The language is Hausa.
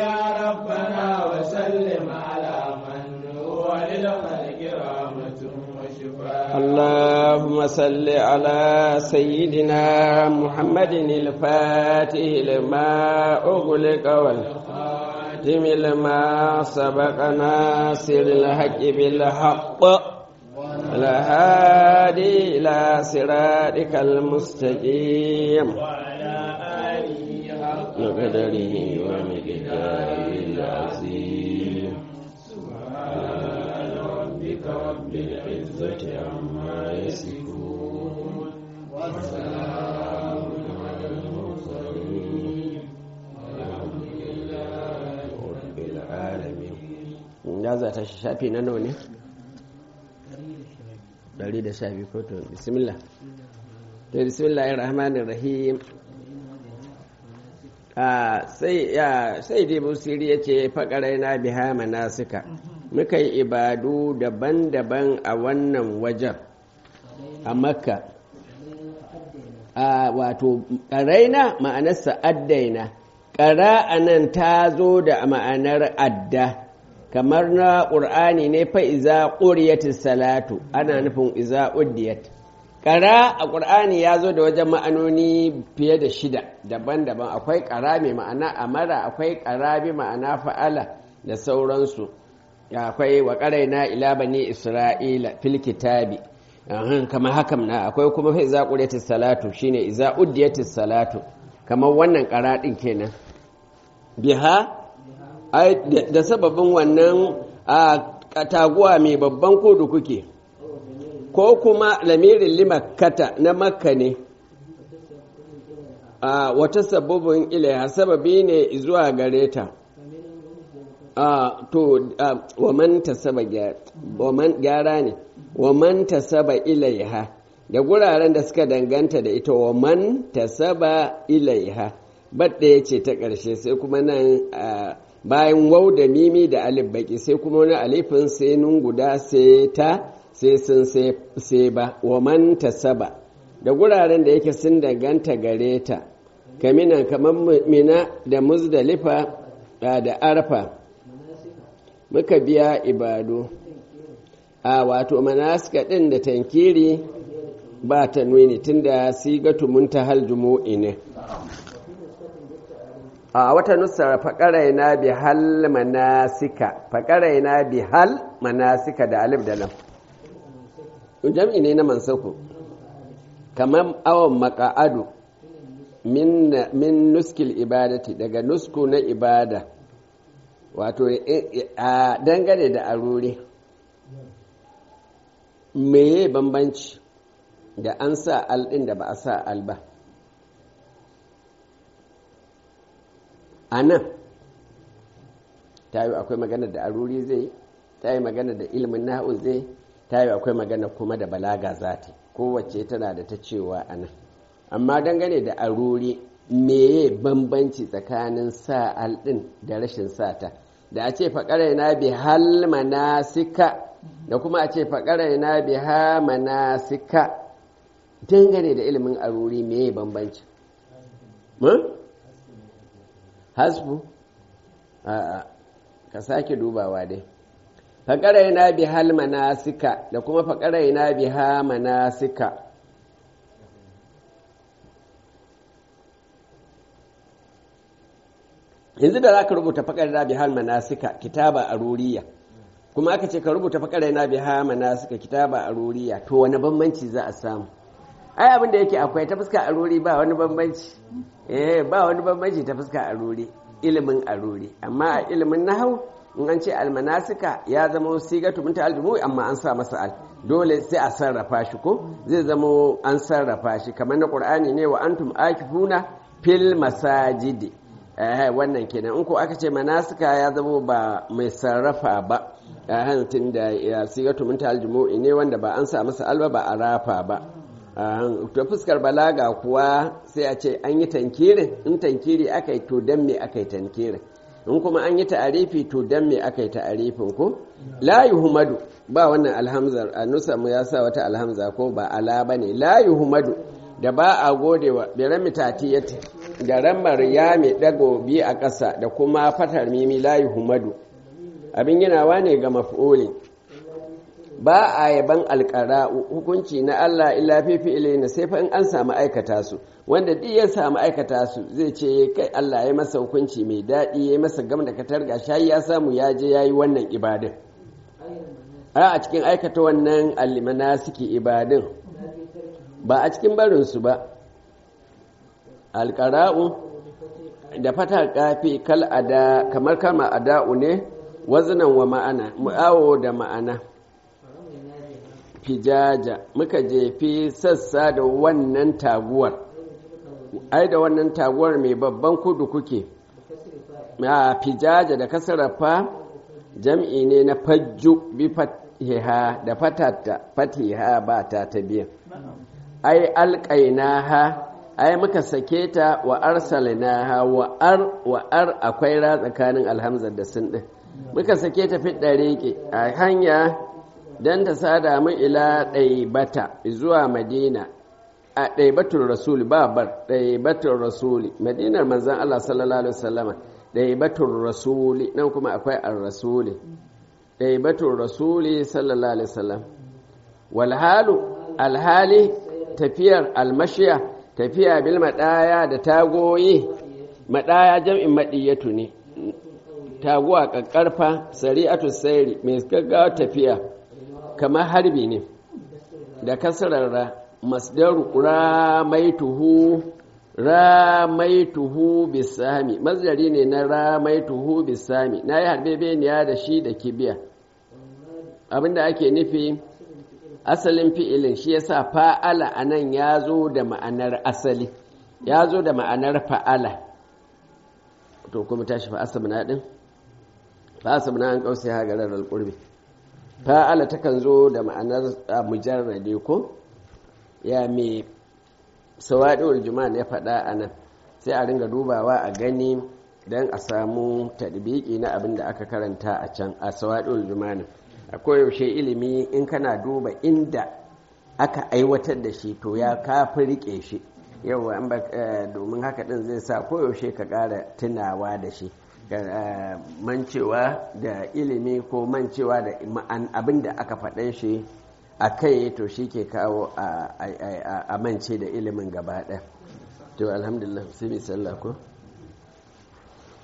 يا ربنا وسلم على من هو للخلق رحمة وشفاء اللهم صل على سيدنا محمد الفاتح لما أغلق والخاتم لما سبق ناصر الحق بالحق الهادي إلى صراطك المستقيم وعلى آله حق بقدره ومقداره العظيم سبحان ربك رب العزة عما يصفون وسلام على المرسلين والحمد لله رب العالمين ya za ta shafi na nawa ne? 112 ko to bismillah to bismillahir rahmanir rahim sai ya sai dai busiri ya ce faƙarai na biha manasika muka yi ibadu daban-daban a wannan wajen a makka a wato ƙaraina ma'anarsa addaina ƙara a nan ta zo da ma'anar adda kamar na ƙur'ani ne fa iza ƙuriyatis salatu ana nufin iza uddiyat ƙara a ƙur'ani ya zo da wajen ma'anoni fiye da shida daban-daban akwai ƙara mai ma'ana amara akwai ƙara bi ma'ana fa'ala da sauransu akwai wa ƙaraina ila bani isra'ila fil kitabi kamar hakan na akwai kuma fa iza quriyatis salatu shine iza uddiyatis salatu kamar wannan ƙara din kenan biha da sababin wannan a taguwa mai babban kudu kuke ko kuma lamirin limakkata na makka ne a wata sababin ilaiha sababi ne zuwa gare ta a to wa man tasaba gyara ne wa man tasaba ilaiha da guraren da suka danganta da ita wa man tasaba ilaiha badda ya ce ta ƙarshe sai kuma nan bayan wau da mimi da alif baki sai kuma wani alifin sai nun guda sai ta sai sun sai ba wa man tasaba da guraren da yake sun danganta gare ta kaminan kamar mina da muzdalifa da arfa muka biya ibadu a wato manasika ɗin da tankiri ba ta nuni tunda sigatu muntahal jumu'i ne a wata nusar faƙarai na bi hal manasika faƙarai na bi hal manasika da alif da lam jam'i ne na mansaku kamar awon maka'adu min nuskil ibadati daga nusku na ibada wato a dangane da aruri meye bambanci da an sa al ɗin da ba a sa al ba a nan ta yi akwai magana da aruri zai ta yi magana da ilimin na'u zai ta yi akwai magana kuma da balaga zati kowace tana da ta cewa a nan amma dangane da aruri meye bambanci tsakanin sa alɗin da rashin sata da a ce faƙarai na bi hal manasika da kuma a ce faƙarai na bi ha manasika dangane da ilimin aruri meye bambanci hasbu a'a ka sake dubawa dai faƙarai na bi hal manasika da kuma faƙarai na bi ha manasika yanzu da za ka rubuta faƙarai na bi hal manasika kitaba a ruriya kuma aka ce ka rubuta faƙarai na bi ha manasika kitaba a ruriya to wani bambanci za a samu ai abin da yake akwai ta fuska aruri ba wani bambanci eh ba wani bambanci ta fuska aruri ilimin aruri amma a ilimin nahau in an ce almanasika ya zama sigatu min ta'aljumu amma an sa masa al dole sai a sarrafa shi ko zai zama an sarrafa shi kamar na qur'ani ne wa antum akifuna fil masajidi eh wannan kenan in ko aka ce manasika ya zama ba mai sarrafa ba eh tunda ya sigatu min ta'aljumu ne wanda ba an sa masa alba ba a rafa ba ta fuskar balaga kuwa sai a ce an yi tankirin in tankiri aka yi to don me aka yi tankirin in kuma an yi ta'arifi to don me aka yi ta'arifin ko la yuhmadu ba wannan alhamzar a nusa mu ya sa wata alhamza ko ba ala ba ne la yuhmadu da ba a godewa biran mitatiyati da ramar ya mai dago biyu a ƙasa da kuma fatar mimi layi humadu abin yanawa ne ga maf'ulin ba a yaban alƙara hukunci na Allah illa fifi ilaina sai fa in an samu aikata su wanda duk ya samu aikata su zai ce kai Allah ya masa hukunci mai daɗi ya masa gam da katar ga shayi ya samu ya je ya yi wannan ibadin a cikin aikata wannan allimana suke ibadin ba a cikin barinsu ba alƙara'u da fata kafi kal ada kamar kama ada'u ne wazinan wa ma'ana mu'awo da ma'ana fijaja muka jefi sassa da wannan taguwar ai da wannan taguwar mai babban kudu kuke a fijaja da kasarafa jam'i ne na fajju bi fatiha da fatata fatiha ba ta ta biyan ai alƙainaha ai muka sake ta wa arsalnaha wa ar wa ar akwai ra tsakanin alhamza da sun din muka sake ta fi ɗariƙe a hanya don ta sada mu ila ɗaibata zuwa madina a ɗaibatun rasuli babar ɗaibatun rasuli madinar manzan Allah sallallahu alaihi wasallama ɗaibatun rasuli nan kuma akwai ar rasuli ɗaibatun rasuli sallallahu alaihi wasallam walhalu alhali tafiyar almashiya tafiya bil maɗaya da tagoyi maɗaya jam'in maɗiyatu ne taguwa ƙaƙƙarfa sari'atu sairi mai gaggawa tafiya kamar harbi ne da kasararra masdaru ramaituhu ramaituhu bisami masdari ne na ramaituhu bisami na yi harbe beniya da shi da kibiya abinda ake nufi asalin fi'ilin shi yasa fa'ala a nan ya zo da ma'anar asali ya zo da ma'anar fa'ala to kuma tashi fa asabna din fa asabna an kausa ya garar alqurbi fa'ala takan zo da ma'anar mujarrade ko ya mai sawaɗewar juma'a ya faɗa a nan sai a ringa dubawa a gani don a samu tadbiki na abin da aka karanta a can a sawaɗewar juma'a a koyaushe ilimi in kana duba inda aka aiwatar da shi to ya kafi riƙe shi yau domin haka ɗin zai sa koyaushe ka ƙara tunawa da shi mancewa da ilimi ko mancewa da abin da aka faɗe shi a kai to shi ke kawo a mance da ilimin gaba ɗaya to alhamdulillah sai sallah ko